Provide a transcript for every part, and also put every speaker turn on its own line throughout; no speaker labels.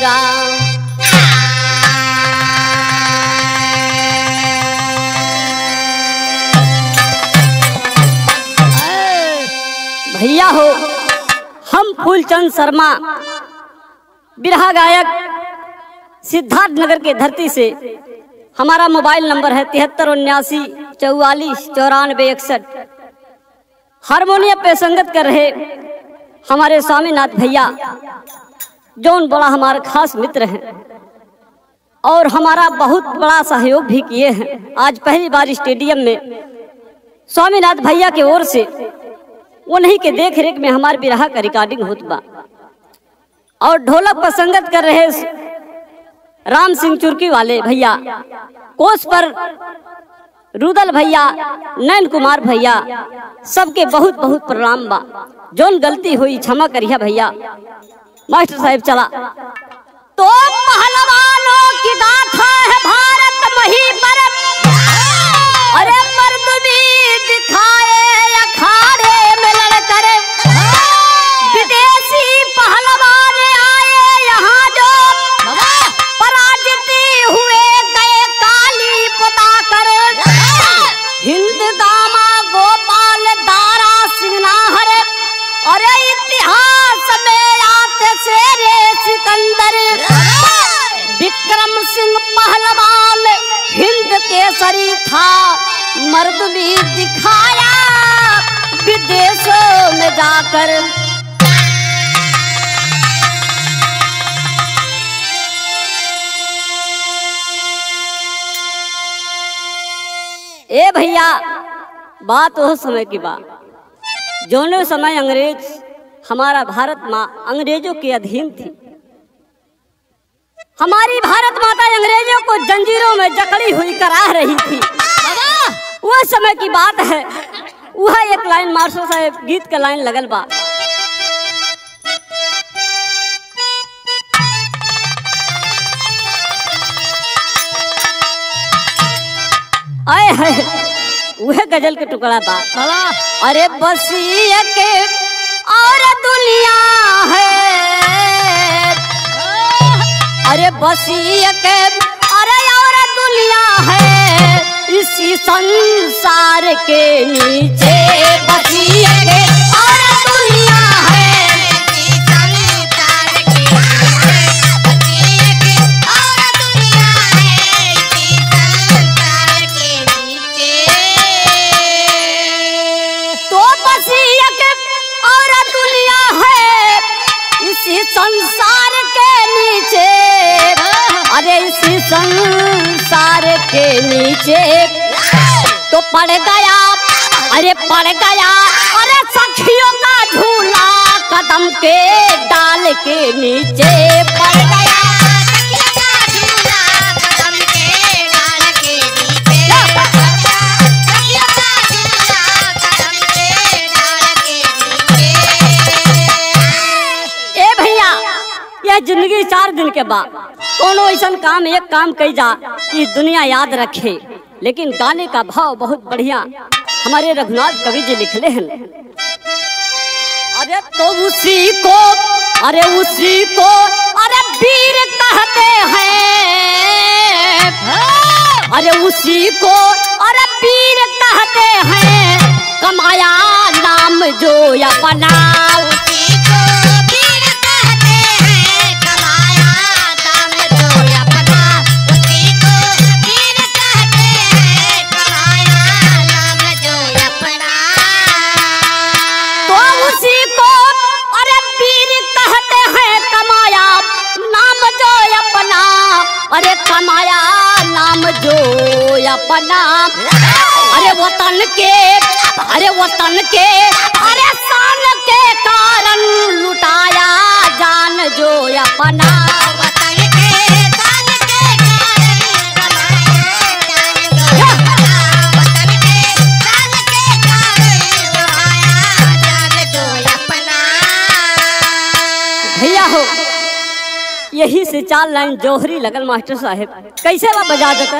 मोरा भैया हो हम फूलचंद शर्मा बिरहा गायक सिद्धार्थ नगर के धरती से हमारा मोबाइल नंबर है तिहत्तर उन्यासी चौवालीस चौरानवे इकसठ हारमोनियम पे संगत कर रहे हमारे स्वामीनाथ भैया जौन बड़ा हमारा खास मित्र हैं और हमारा बहुत बड़ा सहयोग भी किए हैं आज पहली बार स्टेडियम में स्वामीनाथ भैया की ओर से उन्हीं के देख रेख में हमारे बिरहा का रिकॉर्डिंग होत बा और ढोलक पर संगत कर रहे राम सिंह चुरकी वाले भैया कोस पर रुदल भैया नयन कुमार भैया सबके बहुत बहुत प्रणाम बा जोन गलती हुई क्षमा करिया भैया मास्टर साहब चला तो पहलवानों की गाथा है भारत मही पर अरे मर्द भी दिखाए अखाड़े में लड़कर विदेशी पहलवान आए यहाँ जो पराजित हुए गए काली पुता कर हिंद दामा गोपाल दारा सिंहनाहर अरे इतिहास में आते शेरे सिकंदर विक्रम सिंह पहलवान हिंद केसरी था मर्द भी दिखाया विदेशों में जाकर ए भैया बात वो समय की बात जोने समय अंग्रेज हमारा भारत माँ अंग्रेजों के अधीन थी हमारी भारत माता अंग्रेजों को जंजीरों में जकड़ी हुई करा रही थी वो समय की बात है वह एक लाइन मास्टर साहब गीत का लाइन लगल बा आए है वह गजल के टुकड़ा बा अरे बस ये के और दुनिया है अरे बस ये के अरे और दुनिया है इसी संसार के नीचे बसी के और दुनिया है तो बसी एक और दुनिया है इसी संसार के नीचे अरे इसी संसार के नीचे तो पड़ गया अरे पड़ गया अरे सखियों का झूला कदम के डाल के नीचे पड़ गया ए भैया यह जिंदगी चार दिन के बाद कोनो ऐसा काम एक काम कई जा कि दुनिया याद रखे लेकिन गाने का भाव बहुत बढ़िया हमारे रघुनाथ कवि जी लिखले हैं अरे तो उसी को अरे उसी को अरे वीर कहते हैं अरे उसी को अरे वीर कहते हैं कमाया नाम जो अपना तो उसी को अरे वीर कहते हैं कमाया नाम जो अपना अरे कमाया नाम जो अपना अरे वतन के अरे वतन के अरे शान के कारण लुटाया जान जो अपना भैया हो यही से चार लाइन जौहरी लगल मास्टर साहब कैसे ला बजा देता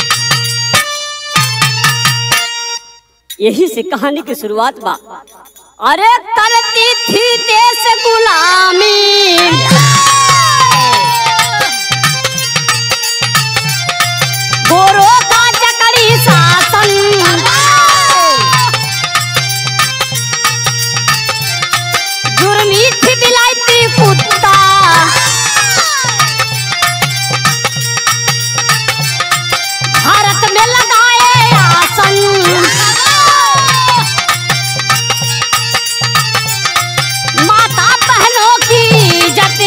यही से कहानी की शुरुआत बा अरे करती थी देश गुलामी गोरों का चकड़ी शासन जुर्मी थी बिलायती कुत्ता भारत में लगाए आसन माता बहनों की जती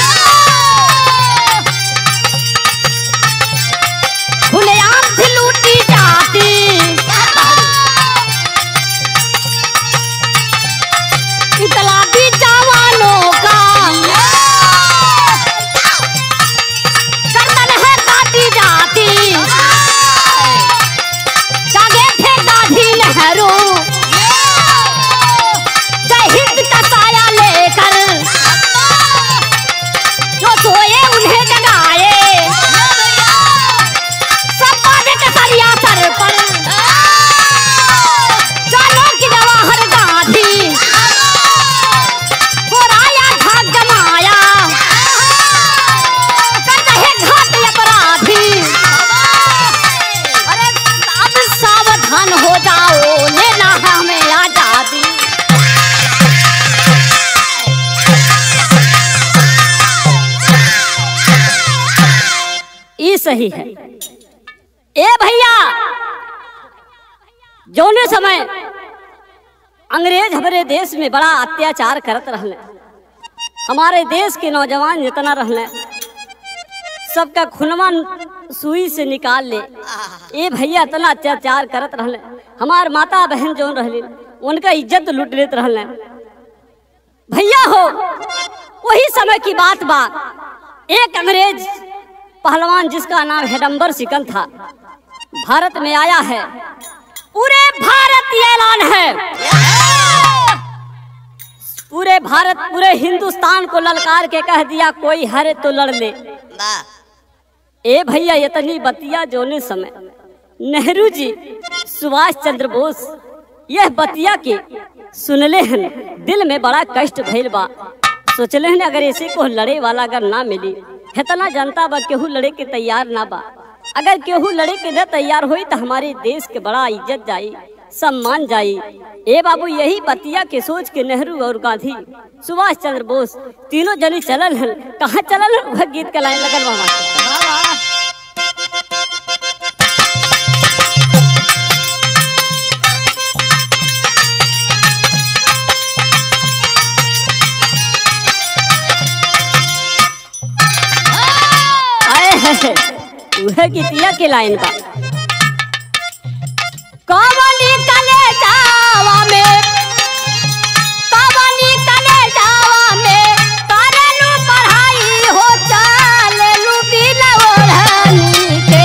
खुलेआम थी लूटी जाती इतलाबी जवानों का गर्दन है काटी जाती जागे थे गांधी नेहरू जय हिंद का साया लेकर जो सोए उन्हें जगाए सब बांधे कसरिया सर पर जानो कि जवाहर गांधी बोराया भाग जमाया कर रहे घाट अपराधी अरे अब सावधान हो जाओ लेना है हमें आजादी ई सही है ए भैया जौने समय अंग्रेज हमारे देश में बड़ा अत्याचार करत रहले हमारे देश के नौजवान जितना रहले सबका खुनवा सुई से निकाल ले ए भैया इतना अत्याचार करत रहले हमार माता बहन जौन रहले उनका इज्जत लूट लेत रहले भैया हो वही समय की बात बा एक अंग्रेज पहलवान जिसका नाम हेडम्बर सिकल था भारत में आया है पूरे भारत ये ऐलान है पूरे भारत पूरे हिंदुस्तान को ललकार के कह दिया कोई हरे तो लड़ ले ए भैया इतनी बतिया जोने समय नेहरू जी सुभाष चंद्र बोस यह बतिया के सुनले हन दिल में बड़ा कष्ट भइल बा सोचले हन अगर ऐसे को लड़े वाला अगर ना मिली इतना जनता बा केहू लड़े के तैयार ना बा अगर केहू लड़े के न तैयार होई तो हमारे देश के बड़ा इज्जत जाई सम्मान जाई ए बाबू यही बतिया के सोच के नेहरू और गांधी सुभाष चंद्र बोस तीनों जनी चलल हन कहाँ चलल हन वह गीत के लाइन लगल बा मास्टर। आए है वह गीतिया के लाइन बा कवनी कले जावा में कवनी कले जावा में करेलू पढ़ाई हो चालेलू बिना ओढ़नी के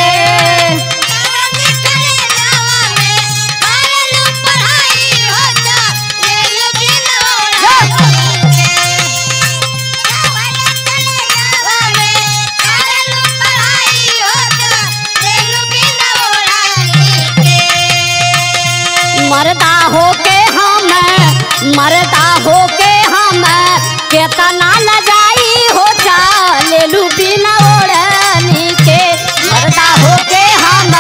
मरदा होके हम मरदा होके हम केतना न जाई हो चालेलू बिना ओढ़नी के मरदा होके हम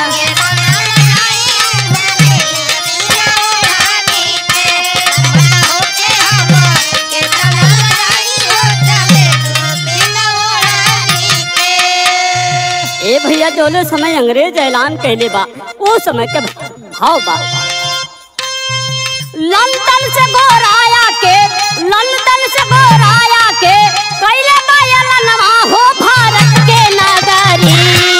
ए भैया जोले समय अंग्रेज ऐलान कहले बा वो समय के भाव बा लंदन से गोराया के लंदन से गोराया के कैले बायलनवा हो भारत के नगरी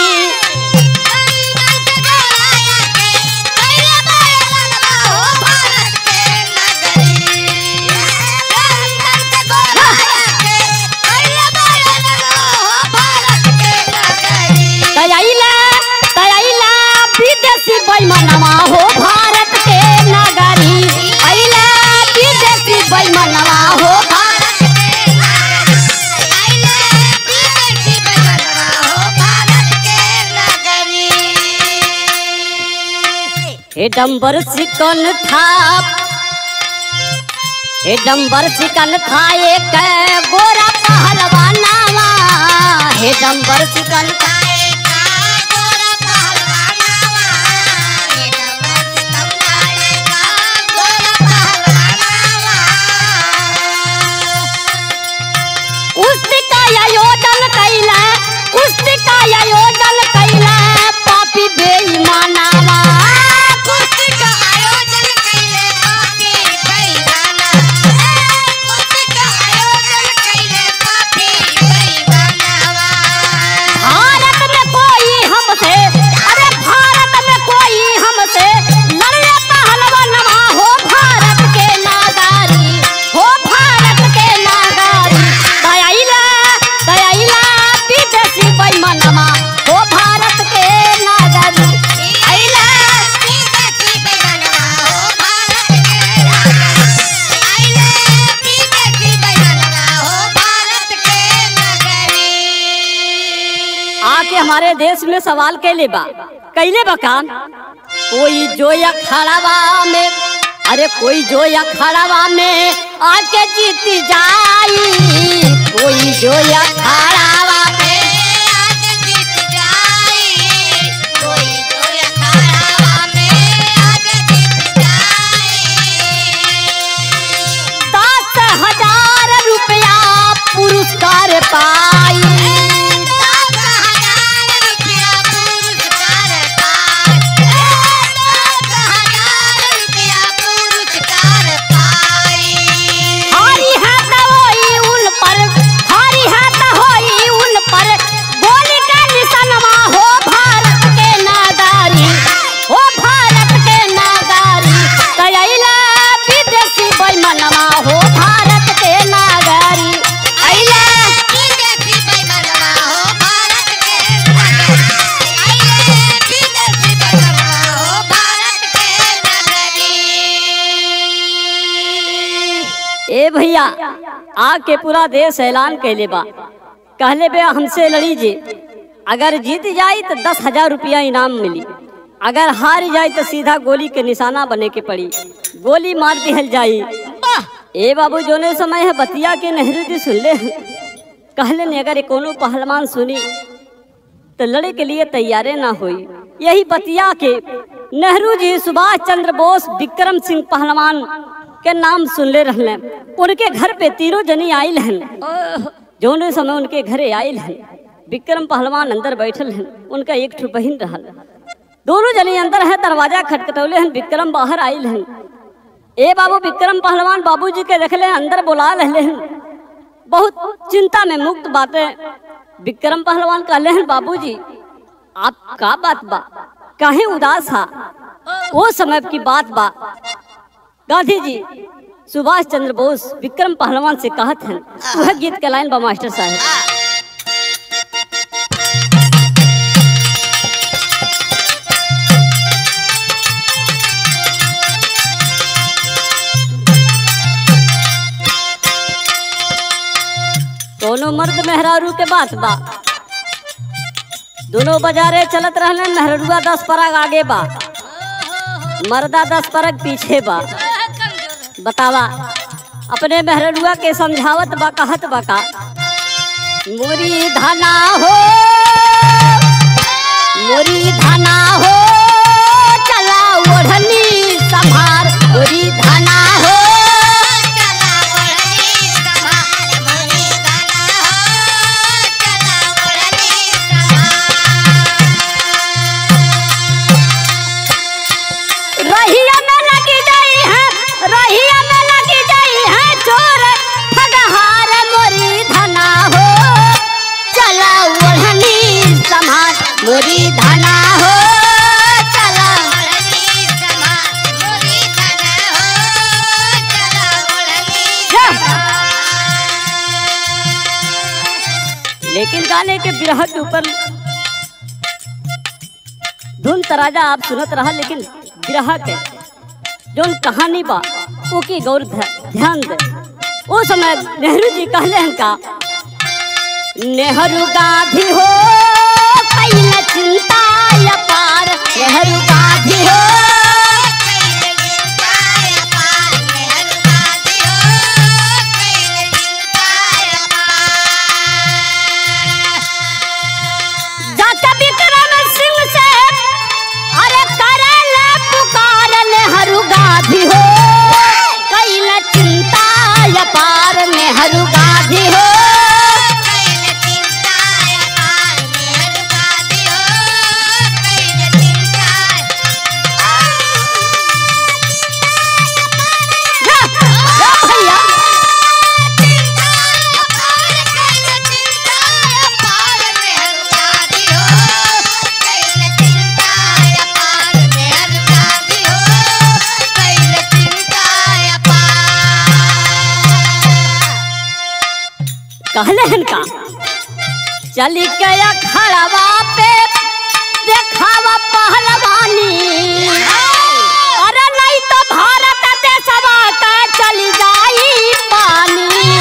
तयाइला तयाइला विदेशी बैमनवा हो भारत के नगरी अइला विदेशी बैमनवा हो भारत हे डंबर सिकन था हे डंबर चिकन खाए के गोरा पहलवानावा हे डंबर चिकन
खाए का गोरा पहलवानावा ये डंबर चिकन खाए का गोरा पहलवानावा
कुश्ती का आयोजन कैला कुश्ती का आयोजन कैला पापी बेईमानावा
कुश्ती का आयोजन कैले पापी बेईमाना कुश्ती का आयोजन कैले पापी बेईमानावा
भारत में कोई हमसे अरे भारत में कोई हमसे लड़े पहलवानवा हो भारत के नागारी हो भारत के नागारी दयाइला दयाइला विदेशी बेईमानवा हो भारत के नागारी
आइला विदेशी बेईमानवा हो भारत के नागरी आइला विदेशी बेईमानवा हो भारत के नगरी
आके हमारे देश में सवाल कैले बा कैले बा काम कोई जो अखाड़ावा में अरे कोई जो अखाड़ावा में आके जीत जाई कोई जो अखाड़ावा में
आज जीत जाई कोई कोई अखाड़ा में आज जीत जाई
दस हजार रुपया पुरस्कार पाई
दस हजार रुपया पुरस्कार पाई दस हजार रुपया पुरस्कार पाई
हारी है तो होई उन पर हारी है तो होई उन पर गोली का निशानवा हो भारत के नादारी हो भारत के नादारी कयला विदेशी बेईमानवा हो भारत के नादारी अइला
विदेशी बेईमानवा हो भारत के नगरी आइले विदेशी बेईमानवा हो भारत के नगरी
ए भैया आके पूरा देश ऐलान कैले बा कहले बे हमसे लड़ी जे अगर जीत जाई तो दस हजार रुपया इनाम मिली अगर हार जाई तो सीधा गोली के निशाना बने के पड़ी गोली मार दिहल जाई ए बाबू जोने समय है बतिया के नेहरू जी सुन ले कहले ने अगर ये कोनो पहलवान सुनी तो लड़े के लिए तैयारे ना हुई यही बतिया के नेहरू जी सुभाष चंद्र बोस विक्रम सिंह पहलवान के नाम सुन ले रहले उनके घर पे तीनों जनी आयल हन जोने समय उनके घरे आयल हन विक्रम पहलवान अंदर बैठल हन उनका एक ठो बहिन रहल दोनों जनी अंदर है दरवाजा खटखटौले हन विक्रम बाहर आयल हन ए बाबू विक्रम पहलवान बाबूजी के देखले अंदर बुला रहले हन बहुत चिंता में मुक्त बातें विक्रम पहलवान कहले हैं बाबूजी आप का बात बा काहे उदास हा वो समय की बात बा गांधी जी सुभाष चंद्र बोस विक्रम पहलवान से कहत हैं वह गीत के लाइन बा मास्टर साहब दोनों मर्द मेहरारू के बात बा दोनों बाजारे चलत रहले मेहरुआ दस परग आगे बा मर्दा दस परग पीछे बा बतावा अपने मेहरुआ के समझावत बा कहत बा का मोरी धना हो मोरी धना हो चला ओढ़नी संभार मोरी धना हो
चला ओढ़नी संभार मोरी धना हो चला ओढ़नी संभार
रहिया में लगी जाई है रहिया में लगी जाई है चोर ठगहार मोरी धना हो चला ओढ़नी संभार मोरी धना हो चला
ओढ़नी संभार मोरी धना हो चला ओढ़नी
जा।
संभार
लेकिन गाने के बिरह के ऊपर धुन तराजा आप सुनत रहा लेकिन बिरह के जोन कहानी बा ओके गौर ध्या- ध्यान दे ओ समय नेहरू जी कहले हैं का नेहरू गांधी हो कैल चिंता अपार नेहरू गांधी हो
कैल चिंता अपार नेहरू गांधी हो
कहले हन का चली गया खड़वा पे देखावा पहलवानी अरे नहीं तो भारत देशवा का चली जाई पानी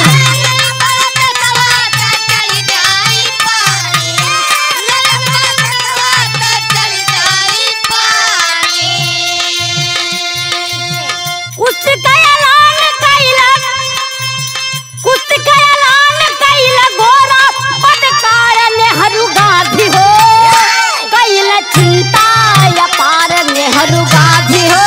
कुछ का ऐलान कैला कुछ का ऐलान कैला गोरा पटकार नेहरू गांधी हो कैला चिंता या पार नेहरू गांधी हो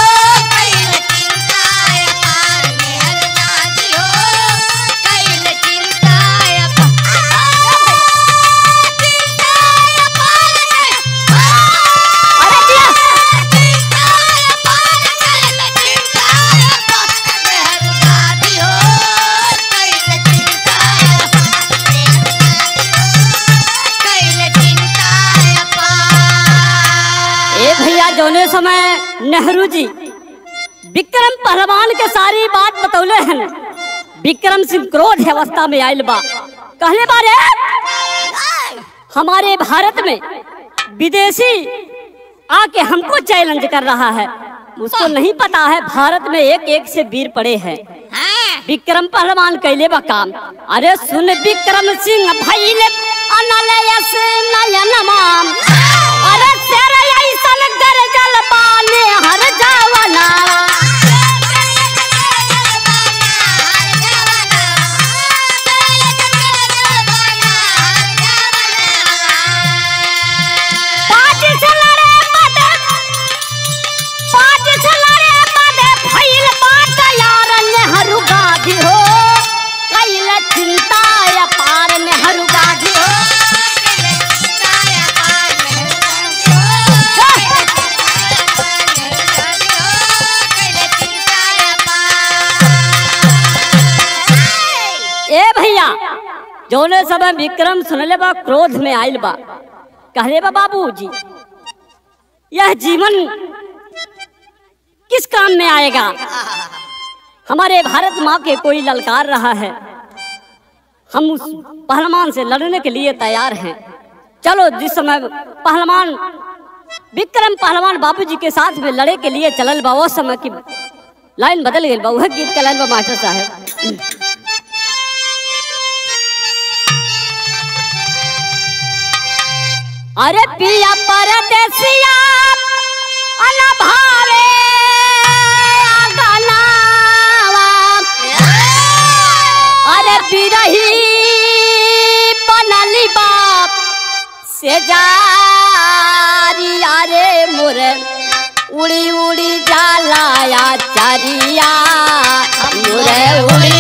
अरे दिया ए भैया जौने समय नेहरू जी विक्रम पहलवान के सारी बात बतौले हन विक्रम सिंह क्रोध अवस्था में आयल बा कहले बारे हमारे भारत में विदेशी आके हमको चैलेंज कर रहा है उसको नहीं पता है भारत में एक एक से वीर पड़े हैं विक्रम पहलवान कैले बा काम अरे सुन विक्रम सिंह भैले अनलयस नयन माम अरे तेरे ऐसन गरजल बाने हर जवाना पाँच से लड़े मदे पाँच से लड़े मदे भइल बात यार नेहरू गाधी हो कैल चिंता या पार नेहरू गाधी हो ए भैया जौने समय विक्रम सुनले बा क्रोध में आइल बा कहले बा बाबूजी यह जीवन किस काम में आएगा हमारे भारत माँ के कोई ललकार रहा है हम उस पहलवान से लड़ने के लिए तैयार हैं चलो जिस समय पहलवान विक्रम पहलवान बाबूजी के साथ में लड़े के लिए चलल बा वो समय की लाइन बदल गई बा वह गीत का लाइन बा मास्टर साहब अरे पिया परदेसिया अनभावे गनावा अरे बिरही बनली बाप से जारी अरे मोरे उड़ी उड़ी जाला या चरिया मोरे उड़ी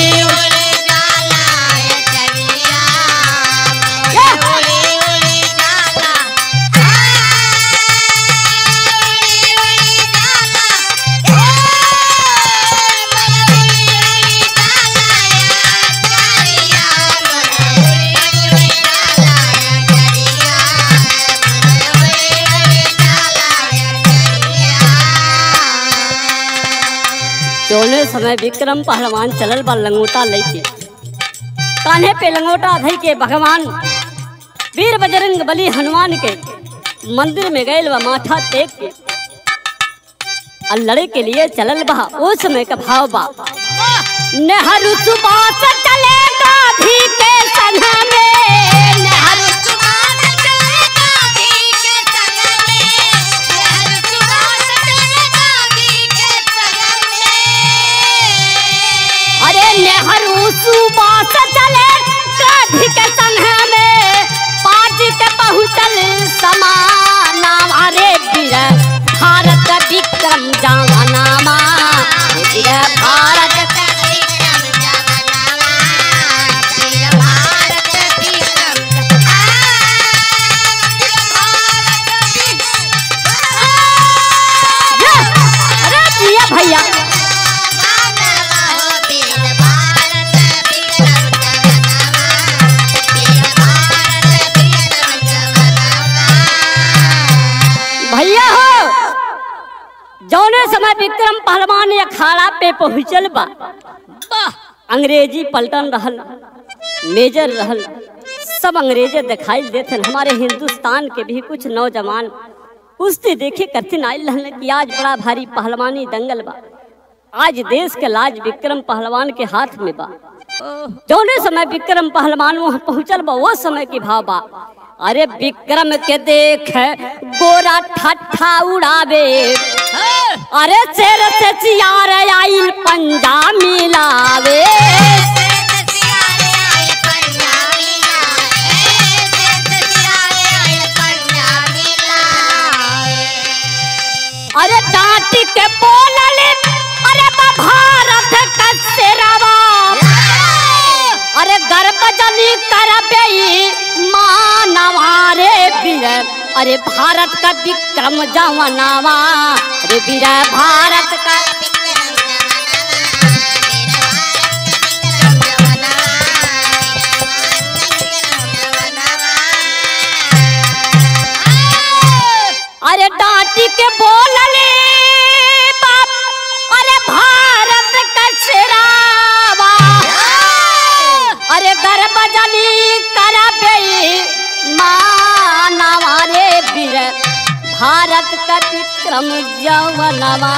दोनों समय विक्रम पहलवान चलल बा लंगोटा लेके कान्हे पे लंगोटा धई के भगवान वीर बजरंग बली हनुमान के मंदिर में गए बा माथा टेक के और लड़े के लिए चलल बा उस समय का भाव बा नेहरू सुबास चले गाधी के संग में नेहरू अरे नेहरू सुबास चले गाधी के संग में पाजी के पहुँचल समाना अरे वीर भारत विक्रम जवानामा वीर भारत ये, अरे जिया भैया भैया हो जौने समय विक्रम पहलवान अखाड़ा पे पहुंचल बा अंग्रेजी पलटन रहल मेजर रहल सब अंग्रेजे दिखाई देते हमारे हिंदुस्तान के भी कुछ नौजवान कुश्ती देखे करथिन आयल रहन कि आज बड़ा भारी पहलवानी दंगल बा आज देश के लाज विक्रम पहलवान के हाथ में बा जौने समय विक्रम पहलवान वहां पहुंचल बा वो समय की भाव बा अरे विक्रम के देख गोरा ठट्ठा उड़ावे अरे शेर से चियार आइल पंजा मिलावे अरे डांट के बोलले अरे बा भारत का शेरवा अरे गर्भ जली करबे मानवा रे वीर अरे भारत का विक्रम जवनावा रे वीर भारत का अरे डांटी के बोलले बाप अरे भारत का शेरावा अरे गर्भ जली करबे मानवा रे वीर भारत का विक्रम जवनवा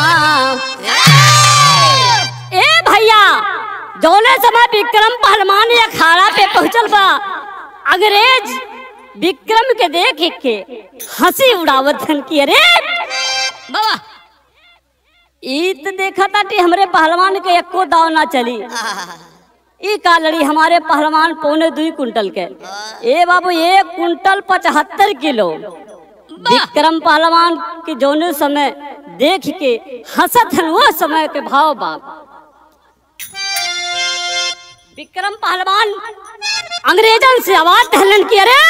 ए भैया जौने समय विक्रम पहलवान अखाड़ा पे पहुंचल बा अंग्रेज विक्रम के देख के हंसी उड़ावत हन कि अरे बाबा ई तो देखा ताटी हमरे पहलवान के एको दाव ना चली ई का लड़ी हमारे पहलवान पौने दुई कुंटल के ए बाबू एक कुंटल पचहत्तर किलो विक्रम पहलवान के जौने समय देख के हंसत हन वो समय के भाव बाप विक्रम पहलवान अंग्रेजन से आवाज टहलन की अरे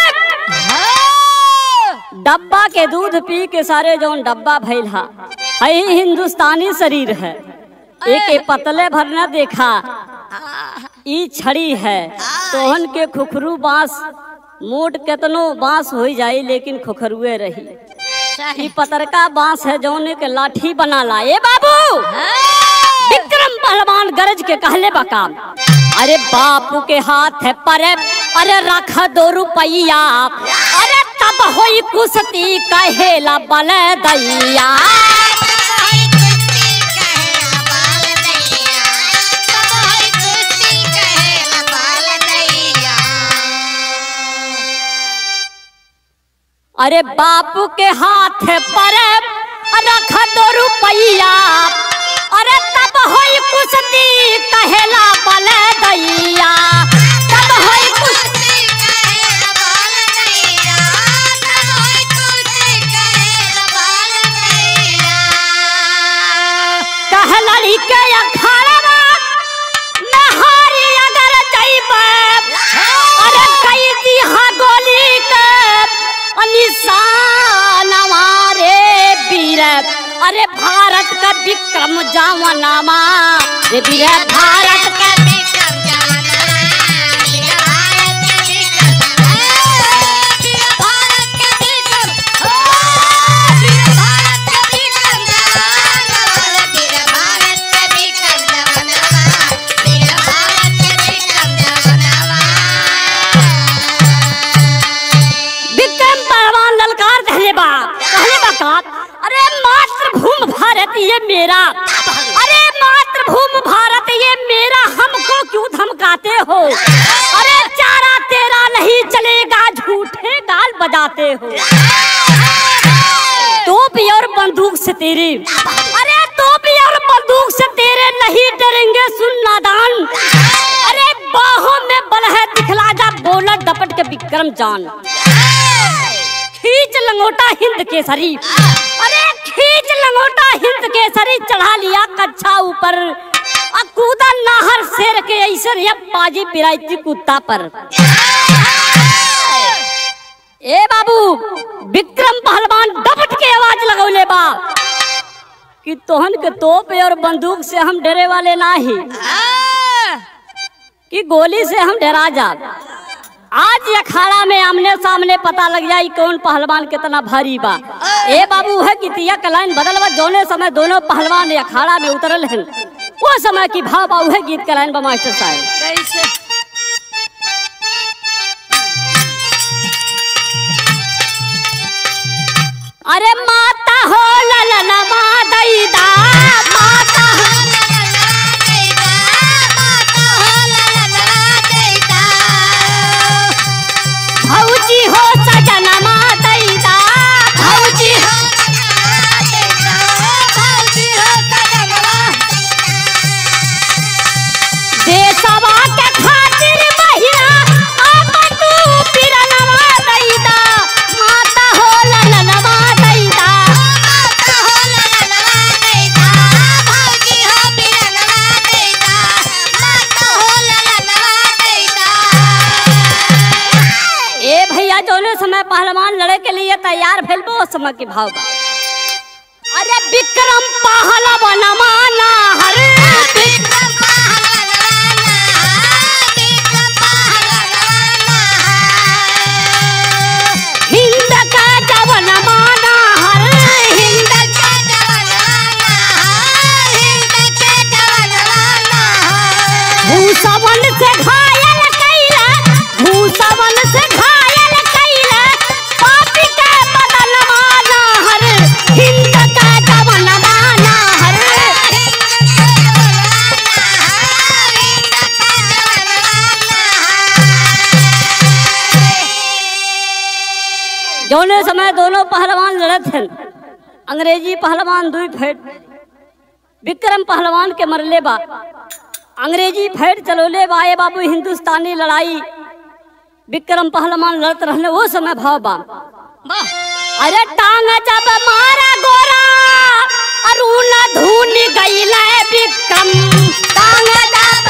डब्बा के दूध पी के सारे जौन डब्बा भइल हा हई हिंदुस्तानी शरीर है एक ए पतले भर न देखा ई छड़ी है तोहन के खुखरू बांस मोट केतनो बांस हो जाई लेकिन खुखरुए रही ई पतरका बांस है जौने के लाठी बना ला ए बाबू विक्रम पहलवान गरज के कहले बकाम अरे बापू के हाथ है पर अरे रख दो रुपया अरे तब होई कुश्ती कहेला बल दैया अरे बापू के हाथ पर रख दो रुपया अरे तब होई कुश्ती कहेला बल दैया तब होई कुश्ती कहलड़ी के अखाड़वा नहारी अगर जइबे अरे कई दिहा गोली के निशानवा रे वीर अरे भारत का विक्रम जावनामा रे वीर भारत का विक्रम पहलवान ललकार कहले बा कहले बा का अरे मातृभूमि भारत ये मेरा अरे मातृभूमि भारत ये मेरा हमको क्यों धमकाते हो अरे चारा तेरा नहीं चलेगा झूठे गाल बजाते हो तोप और बंदूक से तेरे अरे तोप और बंदूक से तेरे नहीं डरेंगे सुन नादान अरे बाहों में बल है दिखला जा बोलर डपट के विक्रम जान खींच लंगोटा हिंद केसरी अरे खींच लंगोटा हिंद केसरी चढ़ा लिया कच्छा ऊपर अब कूदा नाहर शेर के ऐसे ये बाजी पिराई कुत्ता पर ए बाबू विक्रम पहलवान डपट के आवाज लगौले बा कि तोहन के तोप और बंदूक से हम डरे वाले नाही कि गोली से हम डरा जा आज ये अखाड़ा में आमने सामने पता लग जाई कौन पहलवान कितना भारी बा ए बाबू है कि तिया का लाइन बदल बा जोने समय दोनों पहलवान ये अखाड़ा में उतरल हैं वो समय की भाव बाबू है गीत का लाइन बा मास्टर साहब
कैसे
अरे माता हो ललना मादैदा माता हो भौजी हो सजना मादैदा भौजी हो देशवा के खातिर महिला आपन तू पिरनवा दैदा माता हो ललना मादैदा ए भैया जौने समय पहलवान लड़े के लिए तैयार भइल बा उस समय के भाव बा अरे विक्रम पहलवान माना हर हिंद का जवन माना हर हिंद भूसवन से घायल कैला भूसवन से घायल कैला पापी के बदन माना हर हिंद का जवन माना हर जौने समय दोनों पहलवान लड़त हैं अंग्रेजी पहलवान दुई फेट विक्रम पहलवान के मरले बा अंग्रेजी फेट चलोले बा ए बाबू हिंदुस्तानी लड़ाई विक्रम पहलवान लड़त रहने वो समय भाव बा अरे टांग जब मारा गोरा अरुण धून गईले विक्रम टांग जब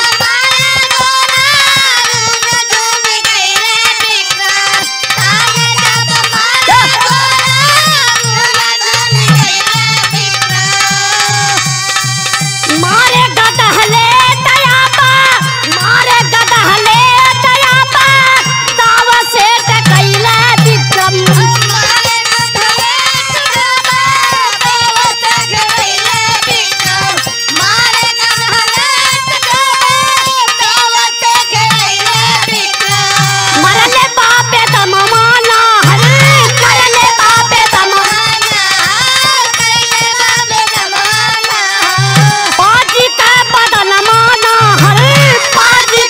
मारे गदहले दयाबा मारे गदहले दयाबा दाव से कैले विक्रम मरले बापे तम माना हर मरले बापे तम पाजी का बदन माना हर पाजी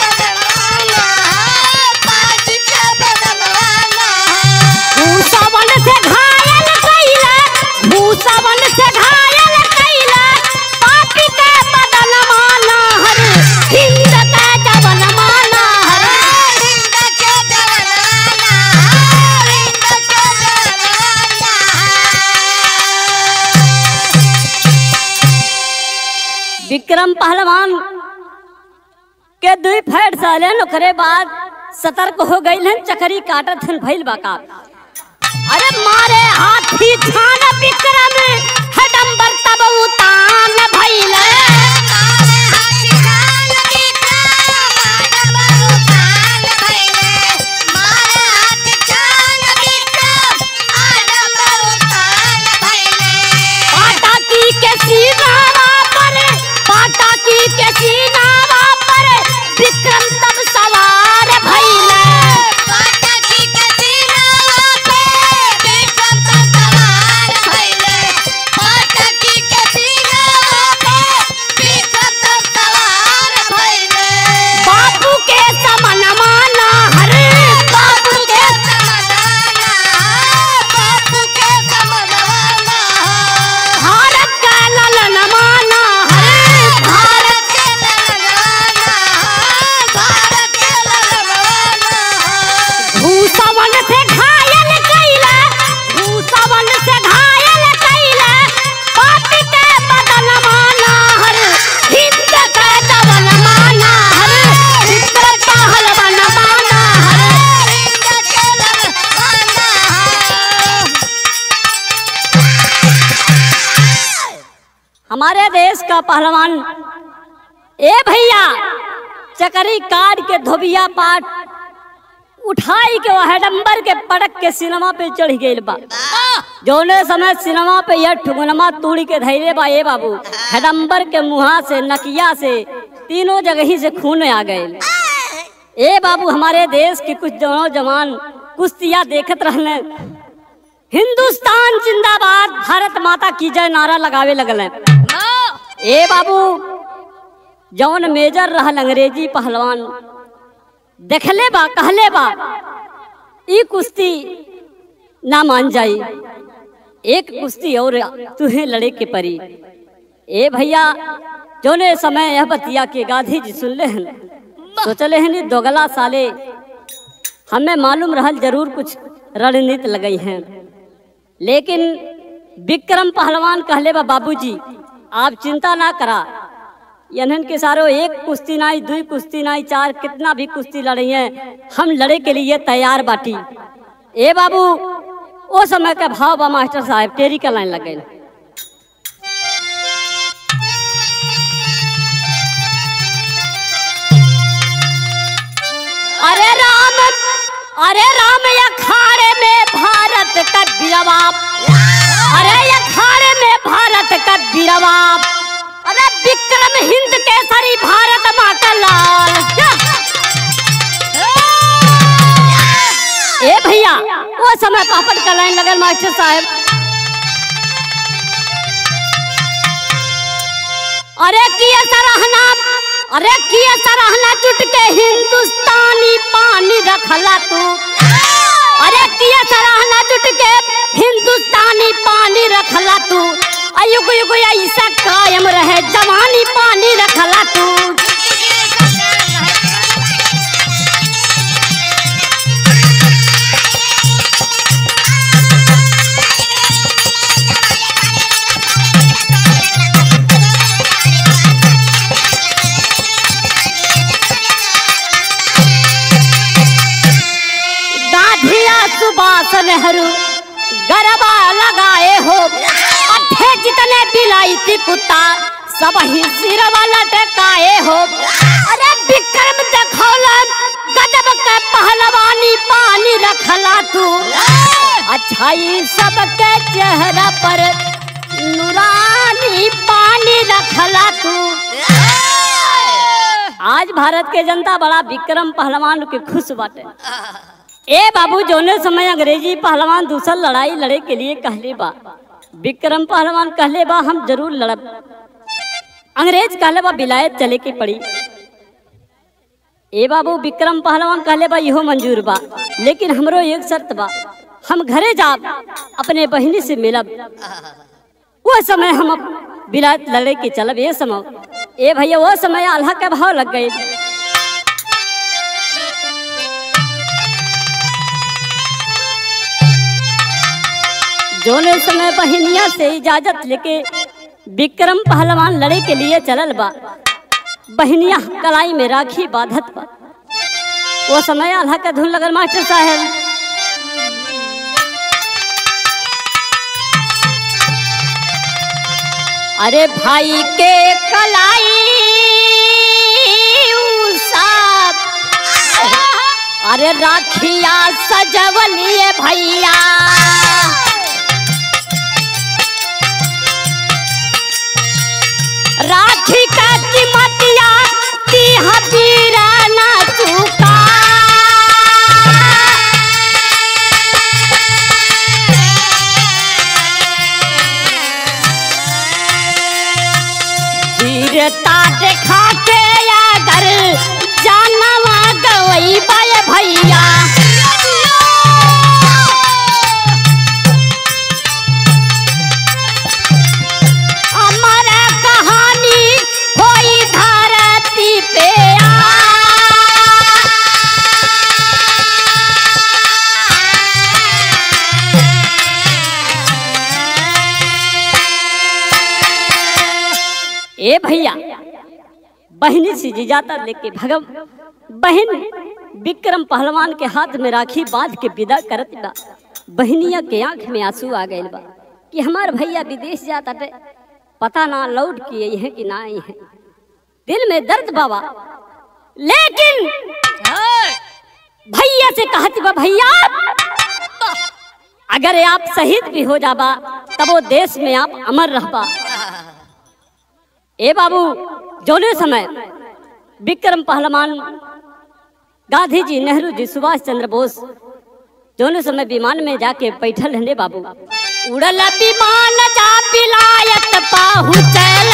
भूसवन से घायल कैला भूसवन से घायल कैला पापी के बदन माना हर हिंद का जवन माना हर विक्रम पहलवान के दुई फैट सालन ओकरे बाद सतर्क हो गई हन चकरी काटत हन भइल बाका अरे मारे हाथी छान विक्रम हडम्बर तब उतान भइल पाटाकी के सीनावा पर पाटाकी के सीनावा पर विक्रम तब सवार भइल बापू के समन माना हर बापू के भारत का ललन माना हर भारत भूसवन से घायल कैला भूसवन से घायल कैला पापी के बदन माना हर हिंद का जवन माना हर चित्र पहलवन माना हर हमारे देश का पहलवान ए भैया चकरी काट के धोबिया पाट उठाई के वह डंबर के पटक के सिनेमा पे चढ़ गई बा जौने समय सिनेमा पे यह ठुगनमा तूड़ी के धैले बा ए बाबू हेडम्बर के मुहा से नकिया से तीनों जगह ही से खून आ गए ए बाबू हमारे देश के कुछ जवान जवान कुश्तियाँ देखत रहने हिंदुस्तान जिंदाबाद भारत माता की जय नारा लगावे लगल हैं। ए बाबू जौन मेजर रहल अंग्रेजी पहलवान देखले बा कहले बा ई कुश्ती ना मान जाई एक कुश्ती और तुहे लड़े के परी ए भैया जोने समय यह बतिया के गांधी जी सुनले हन सोचले हन दोगला साले हमें मालूम रहल जरूर कुछ रणनीति लगई हैं लेकिन विक्रम पहलवान कहले बा बाबूजी आप चिंता ना करा यनन के सारो एक कुश्ती नाई दुई कुश्ती नाई चार कितना भी कुश्ती लड़ी है हम लड़े के लिए तैयार बाटी ए बाबू ओ समय का भाव बा मास्टर साहब टेरी का लाइन लग गई अरे राम अरे राम अखाड़े में भारत का बीरबाप अरे अखाड़े में भारत का बीरबाप अरे विक्रम हिंद केसरी भारत माँ का लाल ए भैया वो समय पापड़ का लाइन लगल मास्टर साहब अरे किया सराहना अरे किया सराहना जुट के हिंदुस्तानी पानी रखला तू अरे किया सराहना जुट के हिंदुस्तानी पानी रखला तू अयुग युग ऐसा कायम रहे जवानी पानी रखला तू गाधिया सुभाष नेहरू गरबा लगाए हो अठे जितने बिलाईती कुत्ता सब ही सिरवा लटकाए हो अरे विक्रम देखौलन गजब के पहलवानी पानी रखला तू अच्छाई सबके चेहरा पर नूरानी पानी रखला तू आज भारत के जनता बड़ा विक्रम पहलवान के खुश बाटे ए बाबू जोने समय अंग्रेजी पहलवान दूसर लड़ाई लड़े के लिए कहले बा विक्रम पहलवान कहले बा हम जरूर लड़ब अंग्रेज कहले बा विलायत चले के पड़ी ए बाबू विक्रम पहलवान कहले बा इहो मंजूर बा लेकिन हमरो एक शर्त बा हम घरे जाब अपने बहिनी से मिलब वो समय हम अब विलायत लड़े के चलब ये समय ए भैया वो समय आल्हा के भाव लग गए जोने समय बहिनिया से इजाजत लेके विक्रम पहलवान लड़े के लिए चलल बा बहिनिया कलाई में राखी बाधत बा वो समय आल्हा का धुन लगल मास्टर साहब अरे भाई के कलाई साथ अरे राखिया सजवलिए भैया राखी का कीमतिया ती हबीरा ना चुका वीरता देखा के अगर जानवा गवई बाय भैया अमर कहानी होई धरती पे ए भैया बहनी से जिजाता लेके भगव बहन विक्रम पहलवान के हाथ में राखी बांध के विदा करत बा बहनिया के आंख में आंसू आ गए बा कि हमार भैया विदेश जाता टे पता ना लौट के आई है कि ना आई है दिल में दर्द बाबा लेकिन भैया से कहती बा भैया अगर आप शहीद भी हो जाबा तब वो देश में आप अमर रहबा ए बाबू जोने समय विक्रम पहलवान गांधी जी नेहरू जी सुभाष चंद्र बोस जौन समय विमान में जाके बैठल हने बाबू उड़ल विमान जा पिलायत पहुँचल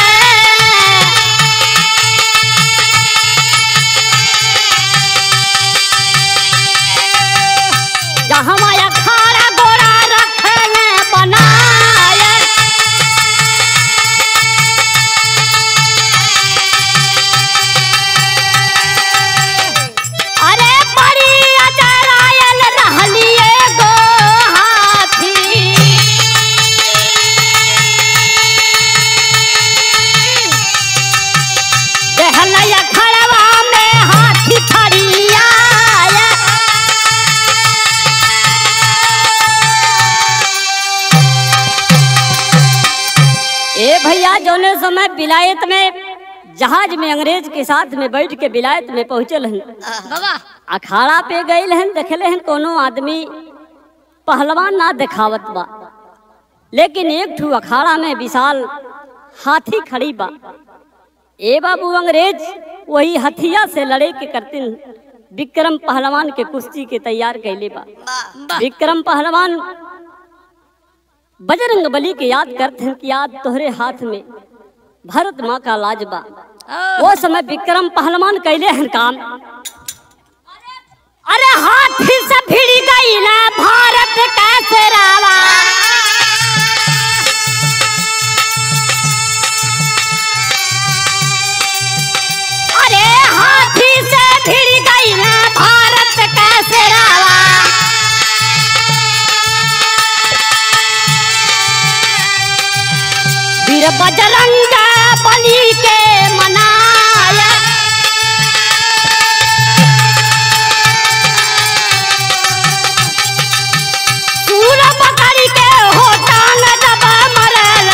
जहाँ माया खारा गोरा रखल बनाय अरे बड़ी अजरायल रहलिए गो हाथी देहलैया खड़वा में हाथी खड़िया ए भैया जौने समय विलायत में जहाज में अंग्रेज के साथ में बैठ के विलायत में पहुंचल हन
बाबा
अखाड़ा पे गईल हन देखले हन कोनो आदमी पहलवान ना देखावत बा लेकिन एक ठू अखाड़ा में विशाल हाथी खड़ी बा ए बाबू अंग्रेज वही हथिया से लड़े के करतिन विक्रम पहलवान के कुश्ती के तैयार कैले बा
वाह
विक्रम पहलवान बजरंग बली के याद करते हैं कि याद तोहरे हाथ में भारत माँ का लाज बा वो समय विक्रम पहलवान कैले हैं काम अरे हाथी से भिड़ गई ना भारत का सिरावा अरे हाथी से भिड़ गई ना भारत का सिरावा वीर बजरंग बली के मनाया सूर पकड़ के हो टांग दबा मरल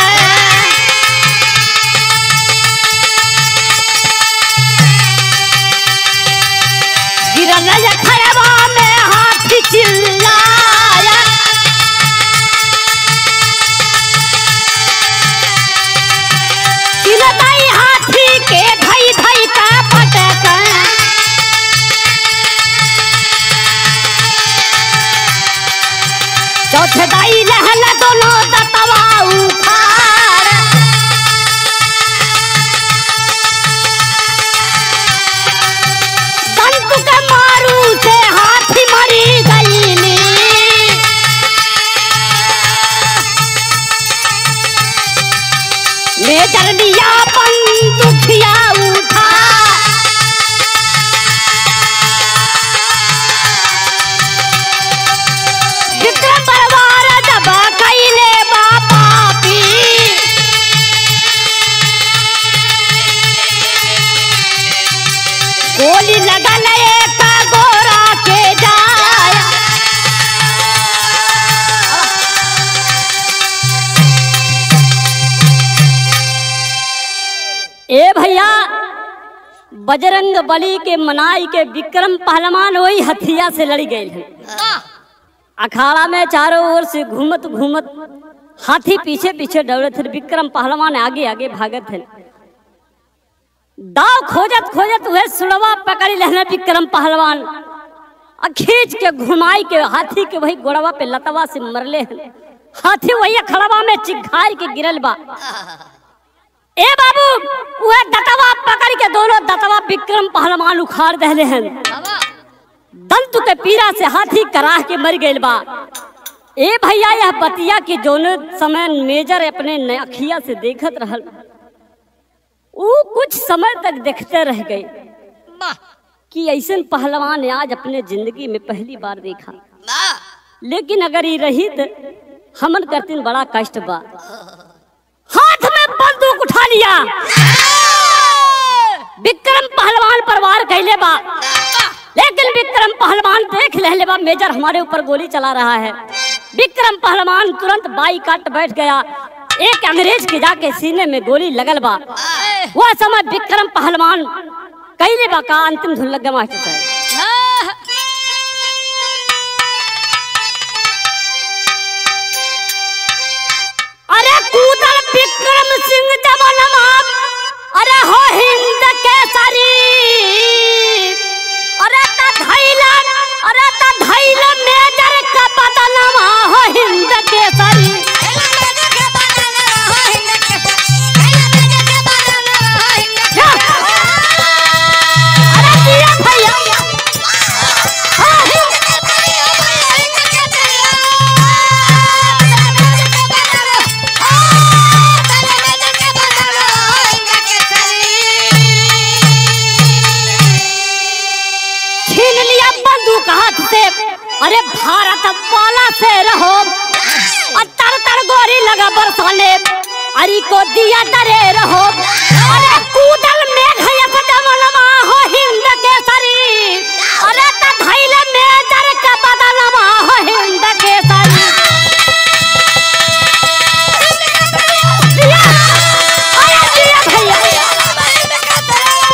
गिरल खड़वा में हाथी चिल्लाया चिलताई हाथी के धई धई का पटक चौथे दाई लहल दोनों दतवा उखाड़ दंत के मारू से हाथी मरी गईली मेजर लिया बंदुकिया उठा विक्रम परवार दबा कैले बापा पी गोली लगल एक गोरा के जाया ए भैया बजरंग बली के मनाई के विक्रम पहलवान वही हथिया से लड़ी गए हैं अखाड़ा में चारों ओर से घूमत घूमत हाथी पीछे पीछे दौड़े थे विक्रम पहलवान आगे आगे भागत थे दाव खोजत खोजत वह सुड़वा पकड़ी लेने विक्रम पहलवान आ खींच के घुमाई के हाथी के वही गोड़वा पे लतवा से मरले हैं हाथी वही खड़वा में चिघार के गिरल बा ए बाबू वह दतवा पकड़ के दोनों दतवा विक्रम पहलवान उखाड़ दहले हैं
बाबा
दंतु के पीरा से हाथी कराह के मर गइल बा ए भैया यह बतिया के जोन समय मेजर अपने न- अखिया से देखत रहल ऊ कुछ समय तक देखते रह गए
वाह
कि ऐसन पहलवान आज अपने जिंदगी में पहली बार देखा
वाह
लेकिन अगर ये रही तो हमन करतीन बड़ा कष्ट बा हाथ में बंदूक उठा लिया विक्रम पहलवान परवार कैले बा लेकिन विक्रम पहलवान देख ले बा मेजर हमारे ऊपर गोली चला रहा है विक्रम पहलवान तुरंत बाई काट बैठ गया एक अंग्रेज के जाके सीने में गोली लगल बा वह समय विक्रम पहलवान कैले बा का अंतिम धुन लग गया मास्टर साहब अरे कूदल विक्रम सिंह जवानमा अरे हो हिंद केसरी अरे त धैलन अरे त धैल मेजर का अरे भारत वाला से रहो और तर तर गोरी लगा बरसाने अरे को दिया डरे रहो अरे कूदल में घयक दमनमा हो हिंद के सरी अरे त धैल में जर के बदलमा हो हिंद के सरी दिया अरे दिया भैया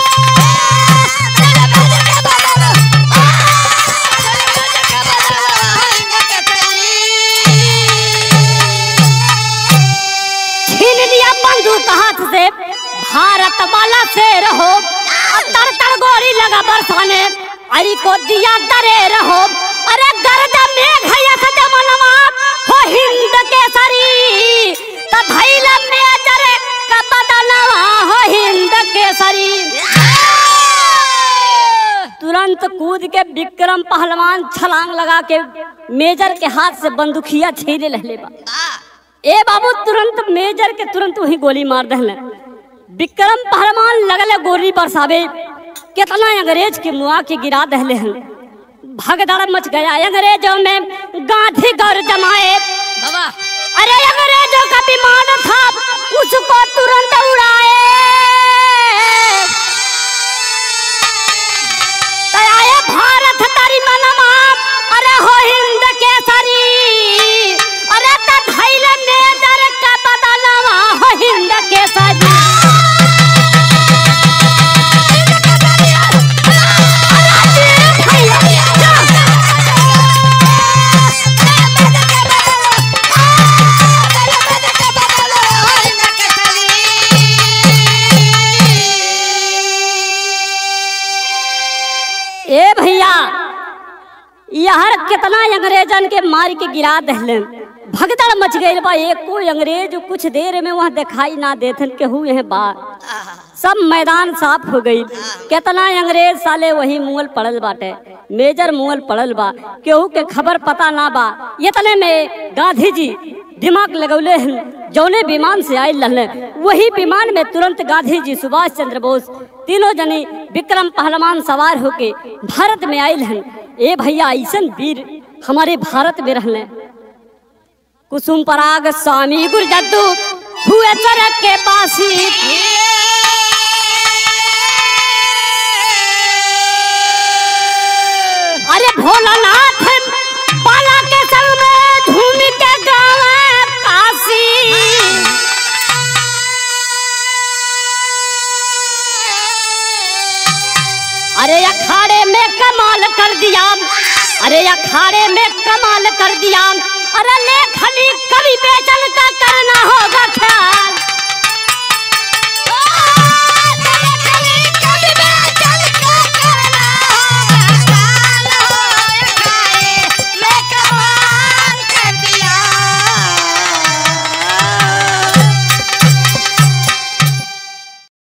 छीन लिया बंदूक हाथ से भारत वाला से रहो तर तर गोरी लगा बरसाने अरे को दिया डरे रहो अरे गर्द में घया सद मनवा हो हिंद के सरी त धैल में जरे का बदलवा हो हिंद के सरी तुरंत कूद के विक्रम पहलवान छलांग लगा के मेजर के हाथ से बंदूकिया छीने लहले बा ए बाबू तुरंत मेजर के तुरंत वही गोली मार दहले विक्रम पहलवान लगले गोली बरसावे कितना अंग्रेज के मुआ के गिरा दहले हन भगदड़ मच गया अंग्रेजों में गांधी गौर जमाए
बाबा
अरे अंग्रेजों का विमान था उसको तुरंत उड़ाए तयाए भारत तारी मनमा अरे हो हिंद के सरी अरे त धैल में दर का बदलवा हो हिंद के सरी ए भैया यहर कितना अंग्रेजन के मार के गिरा दहले भगदड़ मच गई बा एक कोई अंग्रेज कुछ देर में वहाँ दिखाई ना देथन के हुए हैं बा सब मैदान साफ हो गई कितना अंग्रेज साले वही मुअल पड़ल बाटे मेजर मुअल पड़ल बा केहू के खबर पता ना बा इतने में गांधी जी दिमाग लगौले हन जौने विमान से आयल रहले वही विमान में तुरंत गांधी जी सुभाष चंद्र बोस तीनों जनी विक्रम पहलवान सवार होके भारत में आयल हन ए भैया ऐसन वीर हमारे भारत में रहले कुसुम पराग स्वामी गुरजद्दू हुए चरक के पासी अरे भोलानाथ बाला के संग में झूम के गावे काशी अरे अखाड़े में कमाल कर दिया अरे अखाड़े में कमाल कर दिया अरे लेखनी कवि बेचन का करना होगा ख्याल